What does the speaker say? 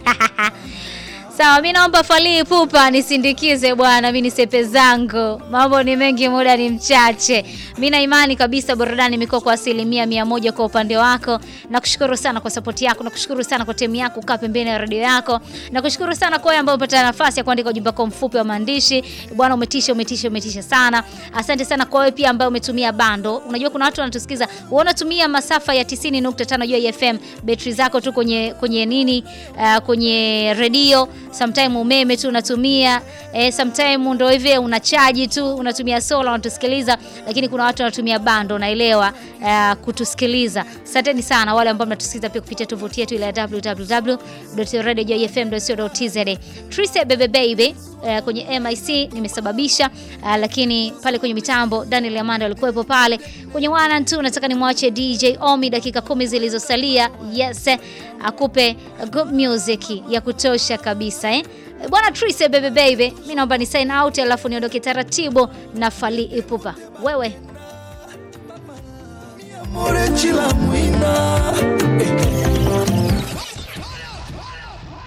Sawa, mi naomba Fally Ipupa nisindikize bwana, mi nisepe zangu, mambo ni mengi, muda ni mchache. Mi na imani kabisa burudani imekuwa kwa asilimia mia moja kwa upande wako. Nakushukuru sana kwa sapoti yako, nakushukuru sana kwa timu yako kaa pembeni ya redio yako, nakushukuru sana kwa wewe ambao umepata nafasi ya kuandika ujumbe wako mfupi wa maandishi. Bwana, umetisha, umetisha, umetisha sana. Asante sana kwa wewe pia ambaye umetumia bando. Unajua kuna watu wanatusikiza, unatumia masafa ya 90.5 Joy FM, betri zako tu kwenye kwenye nini, uh, kwenye redio sometime umeme tu unatumia eh, sometime ndo hivi unachaji tu unatumia sola unatusikiliza, lakini kuna watu wanatumia bando, naelewa uh, kutusikiliza. Asanteni sana wale ambao mnatusikiliza pia kupitia tovuti yetu ile ya www.radiojoyfm.co.tz. Trise bebe baby uh, kwenye MIC nimesababisha uh, lakini pale kwenye mitambo Daniel Amanda alikuwepo pale kwenye wana tu. Nataka nimwache DJ Omi dakika kumi zilizosalia, yes, akupe good music ya kutosha kabisa eh? Bwana Trise bebe baby, mimi naomba ni sign out alafu niondoke taratibu na Fally Ipupa. Wewe Amore, chila mwino